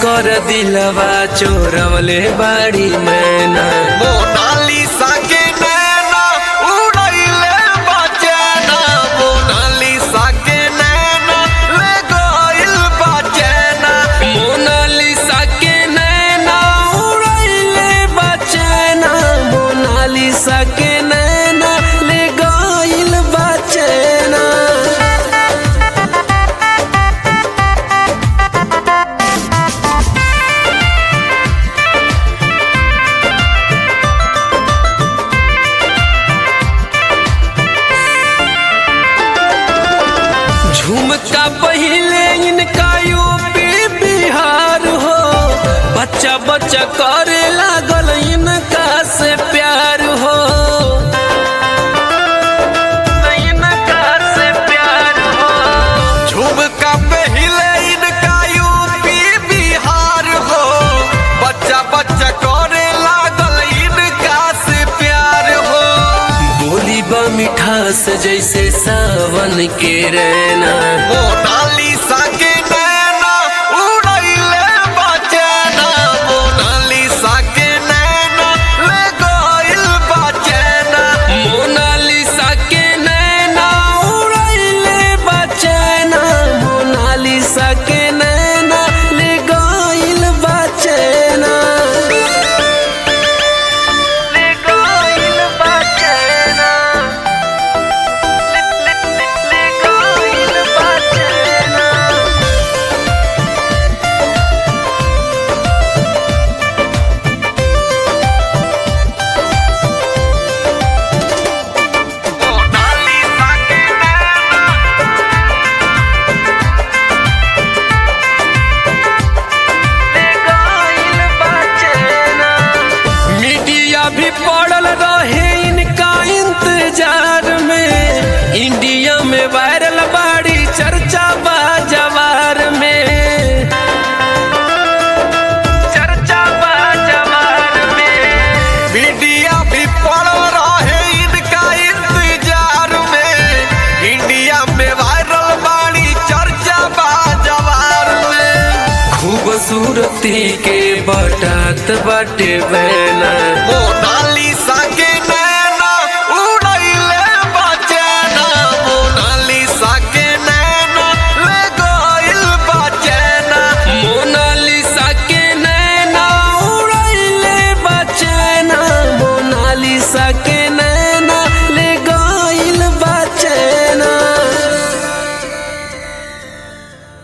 कर दिलवा चोरवले बाड़ी मैना मोनालिसा के नैना उड़ैले बचैना मोनालिसा के नैना ले गइल बचैना मोनालिसा के नैना उड़ैले बचैना मोनालिसा के नैना ले गइल बचैना झुमका पहले इनका यूपी बिहार हो बच्चा बच्चा करे लागल इनका से प्यार हो इनका से प्यार हो झुमका पहिले इनका यूपी बिहार हो बच्चा बच्चा करे लागल इनका से प्यार हो बोली बा मिठास जैसे सावन के रहना मोनालिसा के नैना उड़ैले बचैना मोनालिसा के नैना ले गइल बचैना मोनालिसा के नैना उड़ैले बचैना मोनालिसा के नैना ले गइल बचैना ले गइल बचैना ले गइल बचैना मोनालिसा के नैना मीडिया भी पड़ल रहे इनका इंतजार में इंडिया में वायरल बाड़ी चर्चा बा जवार में चर्चा बा जवार में मीडिया भी पड़ रहे इनका इंतजार में इंडिया में वायरल बाड़ी चर्चा बा जवार में खूबसूरती के बटात बाटे बहना मोनालिसा